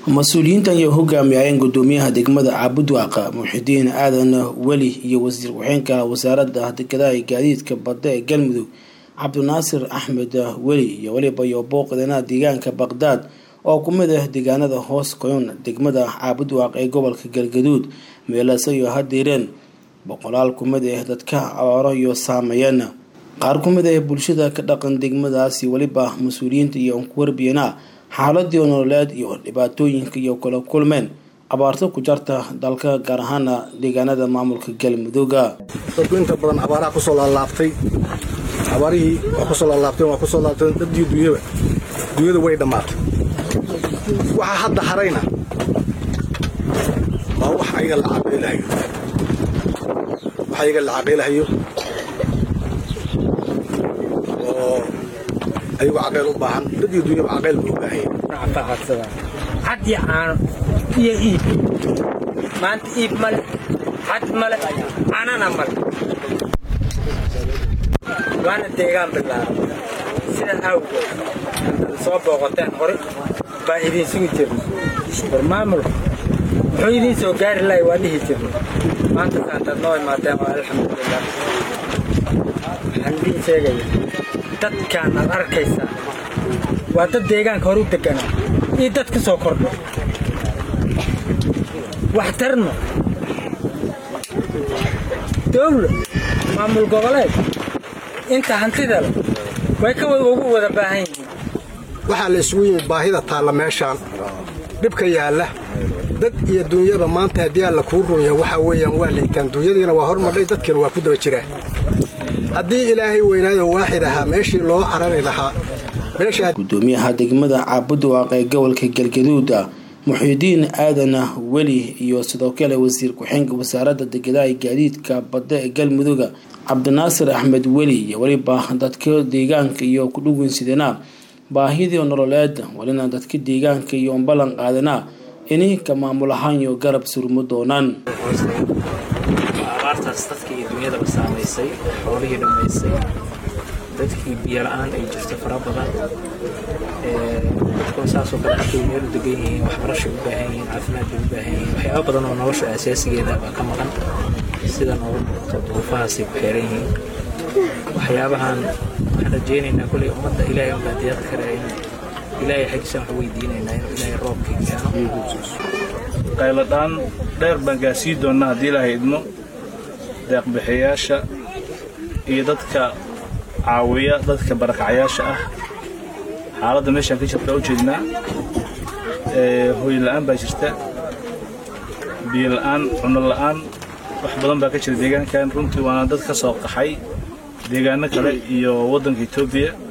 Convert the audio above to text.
mas-uuliyiintan iyo hogaamiyayeen gudoomiyaha degmada caabudwaaqa muxidiin aadan weli iyo wasiir ku-xeenka wasaaradda dekedaha iyo gaadiidka badda ee galmudug cabdinaasir axmed weli iyo weliba iyo booqdana deegaanka baqdaad oo ku mid ah deegaanada hoos qoyon degmada caabudwaaq ee gobolka galgaduud meelase iyo hadiireen boqolaal ku mid ah dadka abaaro iyo saameeyeen qaar ku mid ah bulshada ka dhaqan degmadaasi weliba mas-uuliyiinta iyo kuwarbiyana xaaladii nololeed iyo dhibaatooyinka iyo kala kulmeen abaarto ku jarta dalka gaar ahaana deegaanada maamulka galmudugga dadku inta badan abaaraha kusoo laalaabtay abaarihii waa kusoo laalaabteen waa kusoo laabteen dadii dunyaba dunyadu way dhammaatay waxaa hadda harayna waa wax ayaga la caqaylahayo wax ayaga la caqaylahayo oo ayagu caqayl u baahan dadii dunyaba caqayl buu u baahanya xad iyo caano iyo iib maanta iib male xad male caanana male waana deegaan bilaaba sidaa awgeed soo booqoteen hore baa idiin sugi jirna war maamulku muxuu idiin soo gaari lahay waa dhihi jirna maanta saantaad noo imaateen waa alxamdulilah waxaan idiin sheegaya dadkaan aad arkaysaa waa dad deegaanka hore u deganaa iyo dad ka soo kordha waxtarno dowla maamul goboleed inta hantida leh way ka ugu wada baahan yihiin waxaa la isugu yimid baahida taalla meeshaan dhibka yaalla dad iyo dunyaba maanta haddii alla kuu runya waxaa weeyaan waa liitaan dunyadiina waa hormadhay dadkiina waa ku daba jiraa haddii ilaahay weynaado waaxid ahaa meeshii loo carari lahaa gudoomiyaha degmada caabudwaaq ee gobolka galgaduuda muxidiin aadan weli iyo sidoo kale wasiir ku-xeenka wasaaradda dekedaha iyo gaadiidka badda ee galmudugga cabdinaasir axmed weli iyo weliba dadka deegaanka iyo kudhugunsidana baahidii nololeed welina dadka deegaanka iyo ballan qaadana inay ka maamul ahaan iyo garab surmo doonaan abaartaas dadka iyo dunyadaba saamaysay xoolihii dhammaysay dadkii biyo la-aan ay jirto fara badan dadkuna saasoo kale xaqay meel u degan yihiin waxbarashay u baahan yihiin caafimaad bay u baahan yihiin waxyaaba badan oo nolosha asaasigeeda baa ka maqan sida noogu muuqato duruufahaasay ku xeeran yihiin waxyaabahan waxaan rajaynaynaa kolley ummadda ilaahay unbaa deeqi kara in ilaahay xaggiisaan wax weydiinaynaa inuu ilaahay roobka keeno qayladhaan dheer baan gaasii doonnaa haddii ilaahay idmo deeqbixiyayaasha iyo dadka caawiya dadka barakacayaasha ah xaaladda meeshaan ka jirta u jeednaa hooy la'aan baa jirta biyo la'aan cunno la'aan wax badan baa ka jira deegaankan runtii waana dad ka soo qaxay deegaano kale iyo waddanka etoobiya